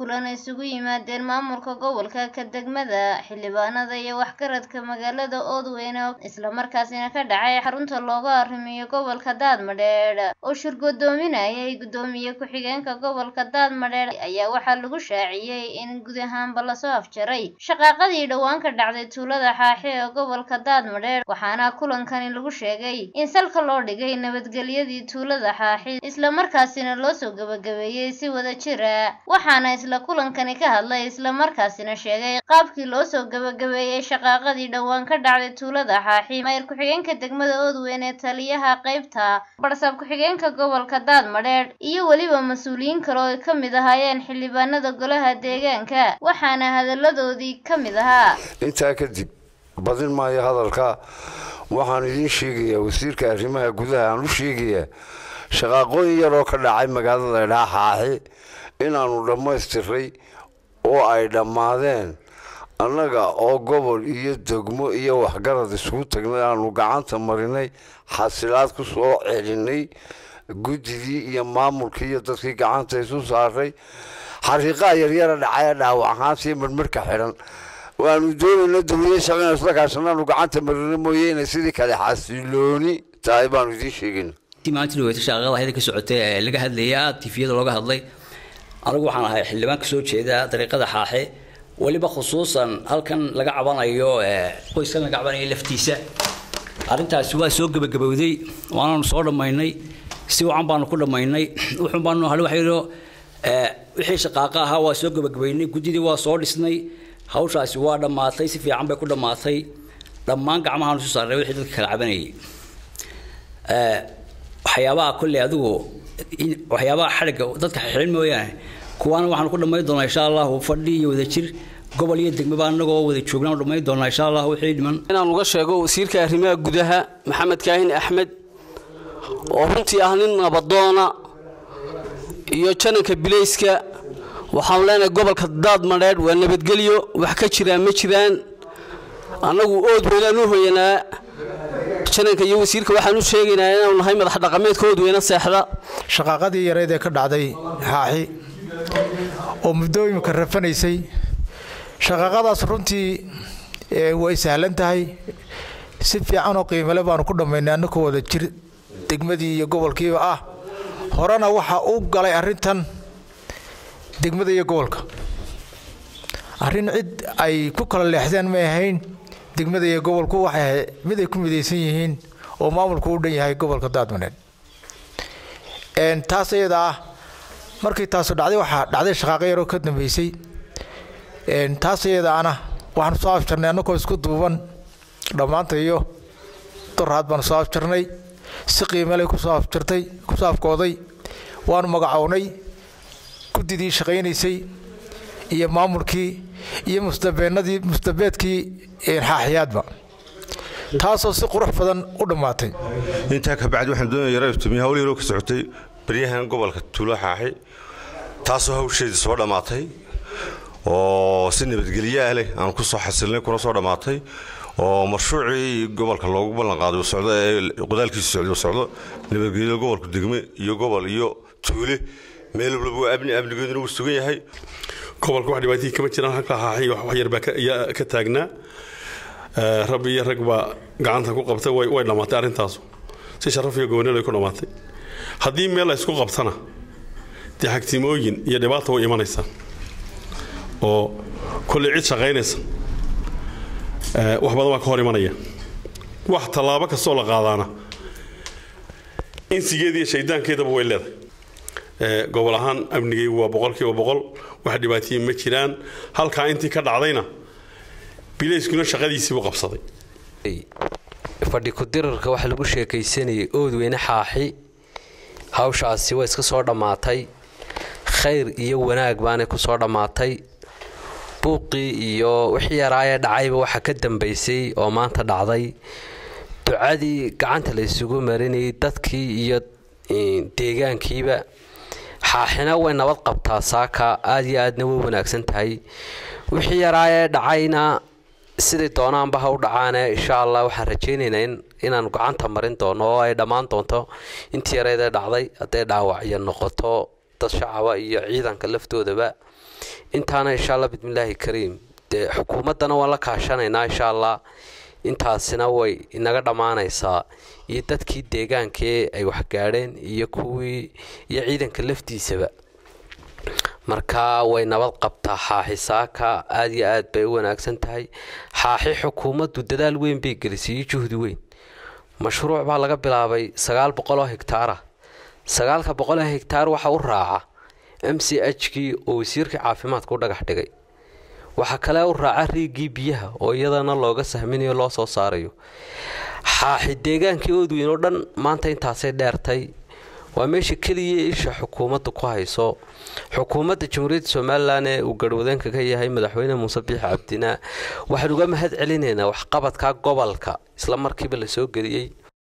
kulan isugu yimaadeen maamulka gobolka ka degmada xildhibaanada iyo waxgaradka magaalada oodweyne islamarkaasina ka dhacay xarunta looga arrimiyo gobolka daadmadheedh oo shir godoominayay gudoomiye ku-xigeenka gobolka daadmadheedh ayaa waxaa lagu shaaciyey in guud ahaanba lasoo afjaray shaqaaqadii dhowaan ka dhacday tuulada xaaxi ee gobolka daadmadheedh waxaana kulankani lagu sheegay in salka loo dhigay nabadgelyadii tuulada xaaxi islamarkaasina loo soo gabagabeeyey si wada jira waxaana isla kulankani ka hadlay islamarkaasina sheegay qaabkii loo soo gabagabeeyey shaqaaqadii dhowaan ka dhacday tuulada xaaxi mayr ku-xigeenka degmada oodweyne taliyaha qaybta barsaab ku-xigeenka gobolka daadmadheedh iyo weliba mas-uuliyiin kale oo ay ka mid ahaayeen xildhibaanada golaha deegaanka waxaana hadalladoodii ka mid ahaa intaa kadib badin maayo hadalka waxaan idiin sheegayaa wasiirka arrimaha gudaha aan u sheegayaa shaqaaqooyin yaroo ka dhacay magaalada dhaaxaaxi inaannu dhammaystiray oo ay dhammaadeen annaga oo gobol iyo degmo iyo waxgarad isugu tagnay aanu gacanta marinay xasilaad ku soo celinay guddidii iyo maamulkii iyo dadkii gacanta isu saaray xariiqaa yaryara dhacaya dhaawac ahaansiyo marmarka xidhan waanu doonayna dawlada shaqeyna isla kaashanaanu gacanta marina mooye inay sidii kale xasilooni tahay baanu idiin sheegayna maanta dhaweyta shaqaqada hayada ka socotay ee laga hadlayay aada tifiyada looga hadlay anigu waxaan ahay xildhibaan ka soo jeeda dariiqada xaaxe weliba khusuusan halkan laga cabanayo qoyskan laga cabanayo laftiisa arrintaasi waa soo gebagabowday waanaanu soo dhammaynay si wacan baanu ku dhammaynay wuxuun baanu hal waxayno wixii shaqaaqa ahaa waa soo gebagabaynay guddidii waa soo dhisnay hawshaasi waa dhammaatay si fiican bay ku dhammaatay dhammaan gacmahaanu isu saarnay wixii dadka kala cabanayay waxyaabaha kolley adigu waxyaabaha xadhigga dadka xilin mooyaane kuwaana waxaanu ku dhammayn doonaa insha allahu fadhi iyo wadajir gobol iyo degmaba annagoo wada joognaan dhammayn doonaa insha allah wixii dhiman inaan uga sheego wasiirka arrimaha gudaha maxamed kaahin axmed oo runtii ah nin nabadoona iyo jananka bilayska waxaanu leenahay gobolka daadmadheedh waa nabadgelyo wax ka jiraan ma jiraan annagu ood weynaan u hoyanaa jananka iyo wasiirka waxaan u sheegaynaa inaanu nahay madax dhaqameedka ood weyna seexda shaqaaqadii yareed ee ka dhacday xaaxi oo muddooyinka rafanaysay shaqaaqadaas runtii way sahlan tahay si fiican oo qiimale baanu ku dhammaynay annakoo wada jir degmadii iyo gobolkiiba ah horena waxa u galay arrintan degmada iyo gobolka arrin cid ay ku kala leexdeen may ahayn degmada iyo gobolku waxay ahayd mid ay ku midaysan yihiin oo maamulku u dhan yahay gobolka daadmaneed taas iyada ah markii taasu dhacday waxaa dhacday shaqaaqo yaroo ka dambeysay taas iyada ana waxaanu soo afjarnay annagoo isku duuban dhammaanta iyo doraad baanu soo afjarnay si qiimale kusoo afjartay kusoo afkooday waanu magacownay guddidii shaqaynaysay iyo maamulkii iyo musdabeennadii musdabeedkii xaaxiyaadba taasoo si qurux badan u dhammaatay intaa kabacdi waxaan doonaya yara iftiimiya hawl yaroo ka socotay baryahan gobolka tuulo xaaxi taasoo hawsheedii soo dhammaatay oo si nabadgelyaa leh aan ku soo xasilnay kuna soo dhammaatay oo mashruucii gobolka loogu ballanqaaday socdo ee qodaalkiisu socdo socdo nabadgelyo gobolku degme iyo gobol iyo tuule meel walba waa amni amnigeeduna wuu sugan yahay gobolka wax dhibaatihii kama jiraan halka xaaxi wax yar baa ka taagnaa rab iyo rag baa gacanta ku qabtay way dhammaatay arrintaasu si sharaf iyo goboneel ay ku dhammaatay haddii meel la isku qabtana dee xagtimooyin iyo dhibaata way imanaysaa oo kolley cid shaqaynaysa wax badan baa ka hor imanaya wax tallaabo kastoo la qaadaana insigeeda iyo shaydaankeedaba way leedahay gobol ahaan amnigaygu waa boqolkiiba boqol wax dhibaatiyii ma jiraan halkaa intii ka dhacdayna bilayskuna shaqadiisii buu qabsaday fadhi ku-dirarka waxaa lagu sheekaysanayay oodweyne xaaxi hawshaasi way iska soo dhammaatay khayr iyo wanaag baanay ku soo dhammaatay buuqii iyo wixii yaraayee dhacayba waxaa ka dambaysay oo maanta dhacday ducadii gacanta la isugu marinayay dadkii iyo deegaankiiba xaaxina way nabad qabtaa saaka aada iyo aadna way wanaagsan tahay wixii yaraayee dhacayna siday doonaanba ha u dhacaane insha allah waxaan rajaynaynaa in inaan gacanta marin doono oo ay dhammaan doonto intii yareedee dhacday hadday dhaawacyo noqoto dad shacaba iyo ciidanka laftoodaba intaana insha allah bismillaahi kariim dee xukuumaddana waan la kaashanaynaa insha allah intaasina way inaga dhammaanaysaa iyo dadkii deegaankee ay waxgaadheen iyo kuwii iyo ciidanka laftiisaba marka way nabad qabtaa xaaxi saaka aada iyo aad bay u wanaagsan tahay xaaxi xukuumaddu dadaal weyn bay gelisay iyo juhdi weyn mashruuc baa laga bilaabay sagaal boqol oo hegtaara sagaalka boqol oo hegtaar waxa u raaca m c h kii oo wasiirka caafimaadka u dhagax dhigay waxaa kale u raaca riigii biyaha oo iyadana looga sahminayo loo soo saarayo xaaxi deegaankii oodweyn oo dhan maanta intaasay dheertay waa meesha keliya isha xukuumadda ku hayso xukuumadda jamhuuriyadda somalilan ee uu garhwadeenka ka yahay madaxweyne muuse biix cabdina waxaan uga mahad celinaynaa waxqabadka gobolka isla markiiba la soo geliyey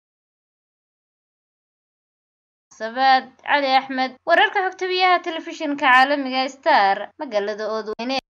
sabaad cali axmed wararka xogta biyaha telefishinka caalamiga star magaalada oodweyne